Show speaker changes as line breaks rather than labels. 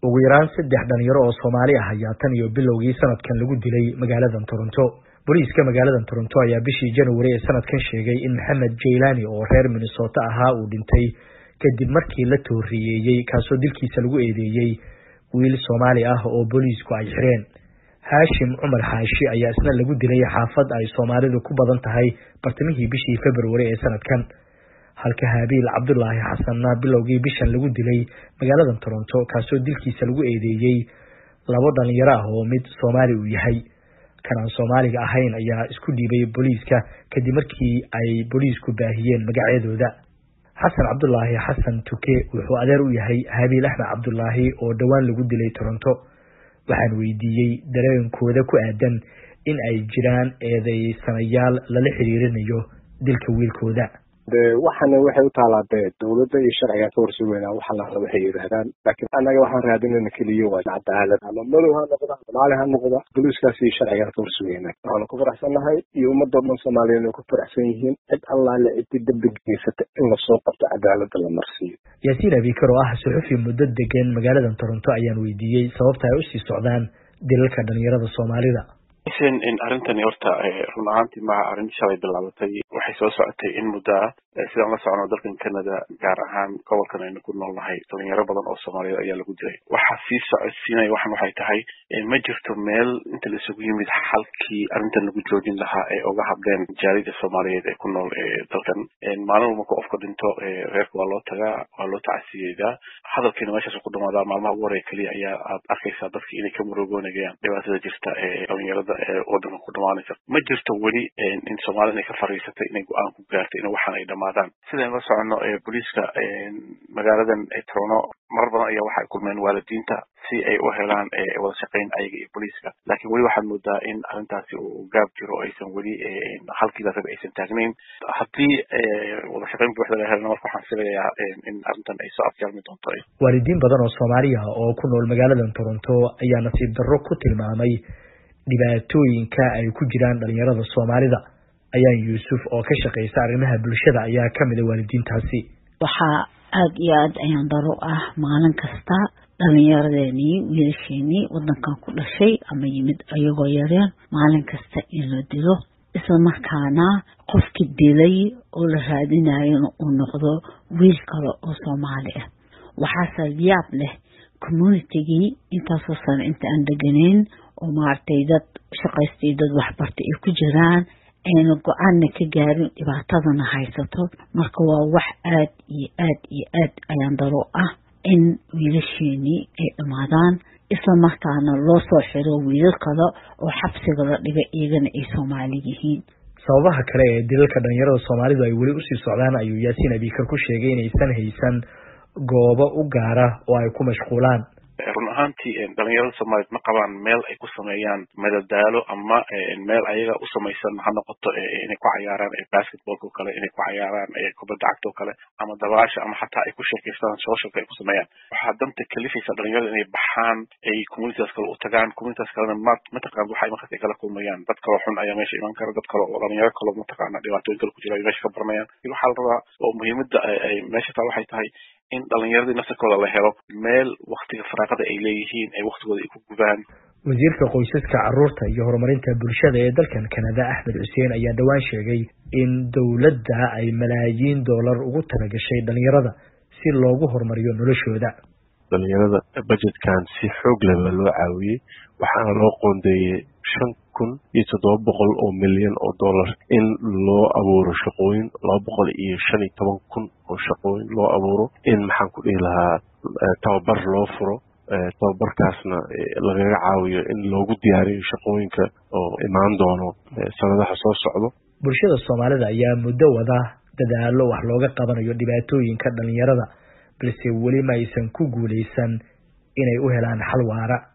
ugu yaraan saddex dhalinyaro oo soomaali ah ayaa tan iyo bilowgii sanadkan lagu dilay magaaladan toronto booliiska magaaladan toronto ayaa bishii january ee sanadkan sheegay in maxamed jaylani oo reer minnesota ahaa uu dhintay kadib markii la tooriyeeyey kaasoo dilkiisa lagu eedeeyey wiil soomaali ah oo booliisku ay xireen haashim cumar xaashi ayaa isna lagu dilay xaafad ay soomaalidu ku badan tahay bartamihii bishii february ee sanadkan halka haabiil cabdulaahi xasanna bilowgii bishan lagu dilay magaaladan toronto kaasoo dilkiisa lagu eedeeyey labo dhalinyaro ah oo mid soomaali uu yahay kan aan soomaaliga ahayn ayaa isku dhiibay booliiska kadib markii ay booliisku baahiyeen magacyadooda xasan cabdulaahi xasan tuke wuxuu adeer u yahay haabiil axmed cabdulaahi oo dhowaan lagu dilay toronto waxaan weydiiyey dareenkooda ku aadan in ay jiraan eedeysanayaal lala xiriirinayo dilka wiilkooda
de waxana waxay u taalaa de dawladda iyo sharcigaa ka horsugeynaa wax allaala waxay yidhaahdaan laakiin annaga waxaan raadinayna keliya waa cadaalad ama madow ha noqda soomaali ha noqda boliiskaas iyo sharcigaa ka horsugeynaa waxaanu ku faraxsannahay iyo ummadoo dhan soomaaliyeed ay ku faraxsan yihiin cid allaale cidii dambi geysata in lasoo qabto cadaaladda la marsiiyo
yaasiin abikar oo ah suxufi muddo degan magaaladan toronto ayaan weydiiyey sababta ay usii socdaan dilalka dhalinyarada soomaalida
xuseen in arrintani horta run ahaantii maha arrin shalay bilaabatay waxay soo socotay in muddo ah sidaan la socono dalkan canada gaar ahaan gobolkan aynu ku nool nahay dhalinyaro badan oo soomaaliyeed ayaa lagu dilay waxaa sii socodsiinaya waxan waxay tahay ma jirto meel inta la isugu yimid xalkii arrintan lagu joojin lahaa ee uga hadleen jaalida soomaaliyeed ee ku nool dalkan maalin walba marka qofka dhinto reerka waa loo tagaa waa loo tacasiyeedaa hadalkiina meeshaas ku dhamaadaa maalmaha ugu horeya keliya ayaa aad arkaysaa dadki inay ka murugoonayaan dhibaatada jirta ee dhalinyarada ee wadanka ku dhamaanaysa ma jirto weli in soomaalida inay ka fariisatay inay go-aan ku gaartay in waxaan ay dhamaadaan sidaan la socono booliiska magaaladan trono marar badan ayaa waxay kulmeen waalidiinta si ay u helaan wada shaqayn ayaga iyo booliiska laakiin weli waxaad moodaa in arrintaasi uu gaab jiro aysan weli halkiiba raba aysan taagnayn haddii wada shaqayn buuxda la helana marka waxaan filayaa in arrintan ay soo afjaalmi doonto
waalidiin badan oo soomaaliya oo ku nool magaaladan toronto ayaa nasiib darro ku tilmaamay dhibaatooyinka ay ku jiraan dhalinyarada soomaalida ayaan yuusuf oo ka shaqeysa arrimaha bulshada ayaa kamid a waalidiintaasi
waxaa aada iyo aada ayaan daro ah maalin kasta dhalinyaradeenii wiilasheenii wadankan ku dhashay ama yimid ayagoo yareen maalin kasta in la dilo isla markaana qofki dilay oo la raadinayona uu noqdo wiil kale oo soomaali ah waxaase yaab leh communitigii intaasoo sano inta aan deganayn oo maaragtay dad shaqaystay dad waxbartay ay ku jiraan ayna go-aanna ka gaarin dhibaatadana haysato marka waa wax aad iyo aad iyo aad ayaan daro ah in wiilasheenii ay dhammaadaan isla markaana loo soo xiro wiilal kale oo xabsiga la dhiga iyagana ay soomaali yihiin
sababaha kale ee dilalka dhalinyarada soomaalidu ay weli usii socdaan ayuu yaasiin abikar ku sheegay inaysan haysan goobo u gaara oo ay ku mashquulaan
run ahaantii dhalinyarada soomaaliyeed ma qabaan meel ay ku sameeyaan madadaalo ama meel ayaga u samaysan ha noqoto inay ku cayaaraan basketballka o kale inay ku cayaaraan kubadda cagta o kale ama dabaasha ama xataa ay ku sheekaystaan socialka ay ku sameeyaan waxaa danta kalifaysa dhalinyarada inay baxaan ay communitigaas kale u tagaan communitigaas kalena ma mataqaan waxa markaas ay kala kulmayaan dad kaloo xun ayaa meesha iman kara dad kale oo dhalinyaro kaloo mataqaana dhibaatooyin kale ku jira ay meesha ka baranayaan waxaa la rabaa oo muhiimadda ay meesha taa waxay tahay in dhalinyaradii naftarkooda la helo meel waktiga faraaqada ay leeyihiin ay waktigooda ay ku gubaan
wasiirka qoysaska caruurta iyo horumarinta bulshada ee dalkan kanada axmed xuseen ayaa dhowaan sheegay in dowladda ay malaayiin doolar ugu talagashay dhalinyarada si loogu horumariyo noloshooda
dhalinyarada budgetkan si xoog leh baa loo caawiyey waxaana loo qoondeeyey shan kun iyo toddoba boqol oo milyan oo dollar in loo abuuro shaqooyin laba boqol iyo shan iyo toban kun oo shaqooyin loo abuuro in maxaan ku dhihi lahaa tababar loo furo tababarkaasna lagaga caawiyo in loogu diyaariyo shaqooyinka oo imaan doono sanadaha soo socdo
bulshada soomaalida ayaa muddo wada dadaalo wax looga qabanayo dhibaatooyinka dhalinyarada balse weli ma aysan ku guuleysan inay u helaan xal waara